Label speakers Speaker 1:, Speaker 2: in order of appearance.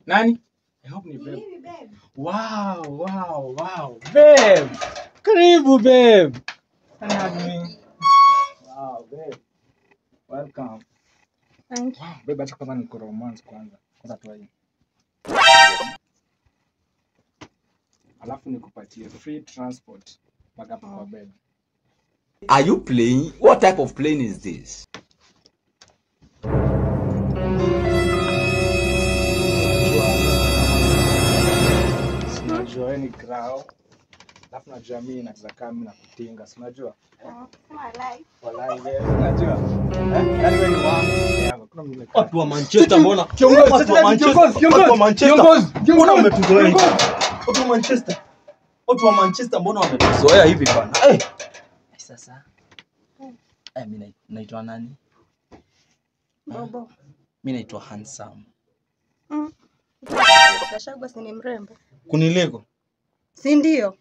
Speaker 1: Nani? I hope ni babe.
Speaker 2: Mimi babe.
Speaker 1: Wow, wow, wow. Babe. Karibu babe. Can you hug me? Wow, babe. Welcome.
Speaker 2: Thank you.
Speaker 1: Wow, babe acha kwanza niko romance kwanza. Kwanza tu hii. Alafu nikupatie free transport mpaka hapo kwa bed.
Speaker 3: Are you playing? What type of plane is this?
Speaker 1: Sinajua wewe ni grao. Alafu najua mimi naweza kaa mimi na kutinga, si unajua?
Speaker 2: Ah, Sema like.
Speaker 1: Walai wewe unajua? Eh? Yaani wewe ni wangu. Yangu. Kuna mimi
Speaker 4: Watu wa Manchester mbona?
Speaker 1: Kiongozi,
Speaker 4: Watu wa
Speaker 1: kiongozi,
Speaker 4: Manchester,
Speaker 1: kiongozi,
Speaker 4: watu wa Manchester.
Speaker 1: kiongozi, kiongozi,
Speaker 4: Mbona wametuzoea hivi?
Speaker 1: kiongozi.
Speaker 4: Watu wa Manchester. Watu wa Manchester mbona wametuzoea hivi bana? Eh. Sasa. Eh, mimi nai- naitwa nani?
Speaker 2: Bobo.
Speaker 4: Mimi naitwa Handsome.
Speaker 2: Mm. Gachagua si ni mrembo.
Speaker 4: Kuniliko?
Speaker 2: Si ndio?